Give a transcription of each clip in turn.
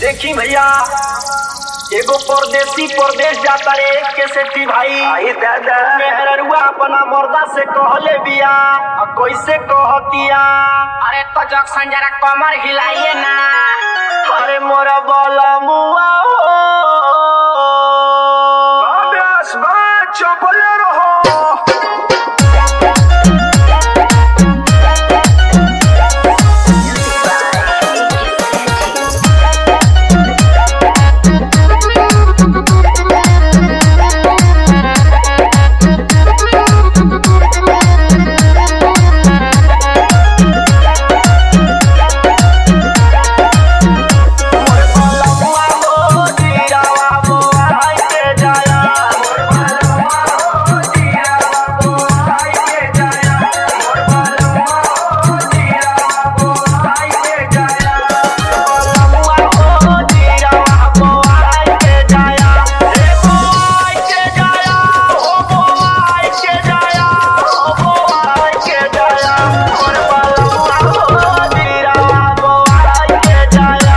देखी भैया एगो परदेसी परदेश जाता रे के सेठी भाई आई दादा मेहररुआ अपना मर्दा से कहले बिया आ कैसे कहतिया अरे तो जक्सन जरा कमर हिलाइए ना अरे मोरा बोला मुआ हो अभ्यास बा चपले रहो मुआ हो जीरावा मुआ हाय के जाया मुआ हो जीरावा मुआ हाय के जाया रे मुआ हाय के जाया हो मुआ हाय के जाया हो मुआ हाय के जाया मोर मुआ हो जीरावा मुआ हाय के जाया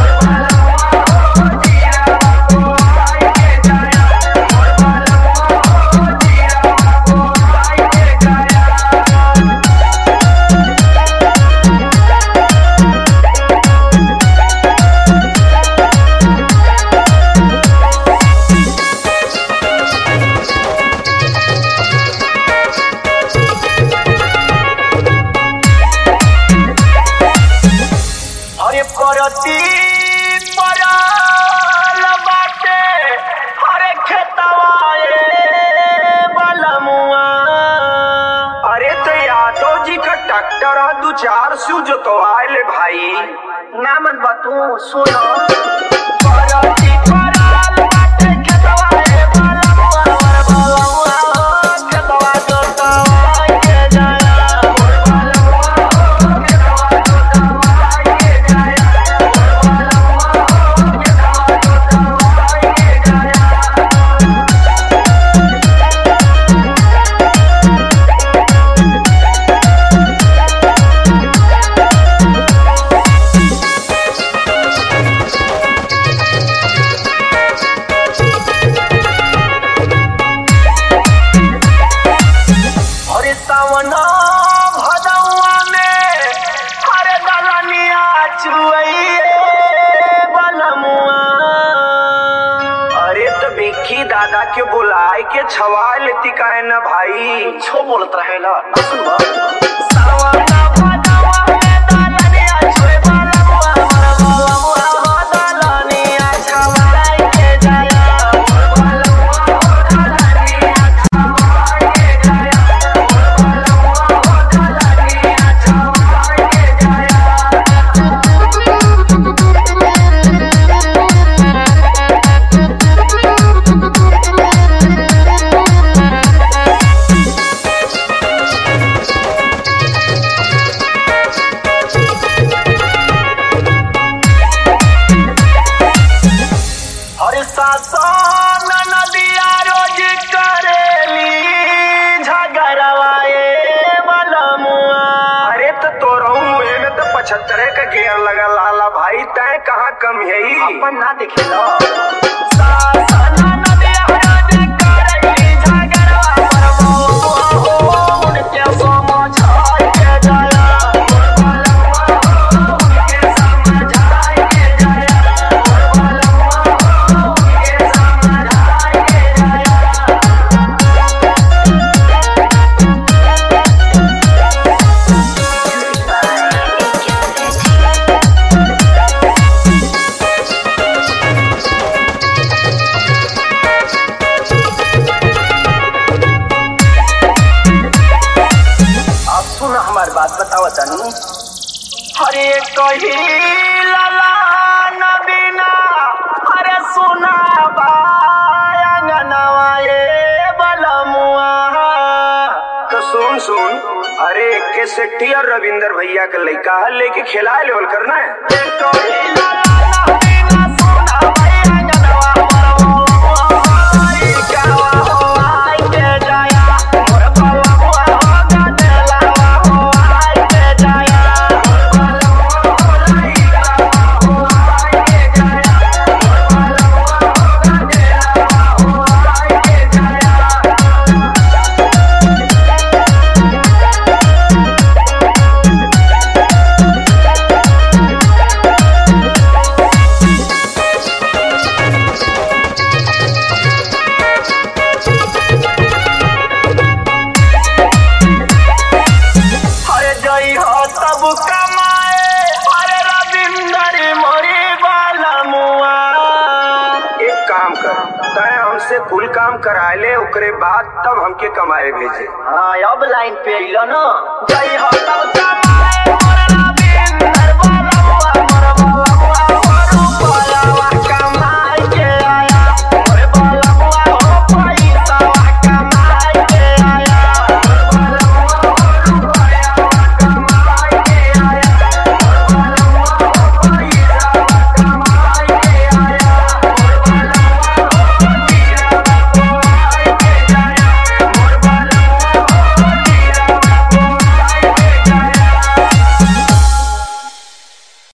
अरे परती पराल बाटे अरे खेतवा ए बलमुआ अरे तो यादव जी का ट्रैक्टर है दू चार सू जोतवाए भाई ना मन बतू सुनो परती पराल बाटे खेतवा ए बलमुआ वर बलमुआ हो खेतवा जोतवा के जाया वर बलमुआ हो खेतवा जोतवा के जाया वर बलमुआ हो खेतवा जोतवा के जाया अरे सावन भदौआ में अरे दलनिया चुइए बलमुआ अरे तो बिक्की दादा के बुलाए के छवा लेती काहे ना भाई छो बोलत रहेला ना सुनबा सावन भदौआ में दलनिया चुइए बलमुआ मोर बलमुआ हो दलनिया छवाई के जाया मोर बलमुआ हो दलनिया छवाई के जाया मोर बलमुआ हो दलनिया छवाई के जाया अरे सासन नदिया रोज करेली झगड़वाए बलमुआ अरे तो तोरहू मुहे में तो पचहत्तर का गेयर लगा लाला भाई तय कहाँ कम है अपन ना देखेला सासन नदिया रोज करेली झगड़वा बलमुआ हो उनके समझाई के जाया मोर बलमुआ हो उनके समझाई के जाया मोर बलमुआ हो उनके समझाई के जाया अब सुन हमार बात बताओ तनी हरे कही लाला नबीना हरे सुना बायंगनवा ये बलमुआ तो सुन सुन अरे के सेट्टी और रविंदर भैया के लड़का है लेके खिला लेवल करना है ये कही लाला नबीना सुना बायंगनवा बलमुआ ई कहवा हो आई के जाया मोर बलमुआ हो गदलावा हो आई के जाया मोर बलमुआ हो आई कहवा हो आई के जाया कर तय हमसे कुल काम करा ले ओकरे बाद तब हमके कमाए भेजे हाँ अब लाइन पे अइलो न जय हो तब तब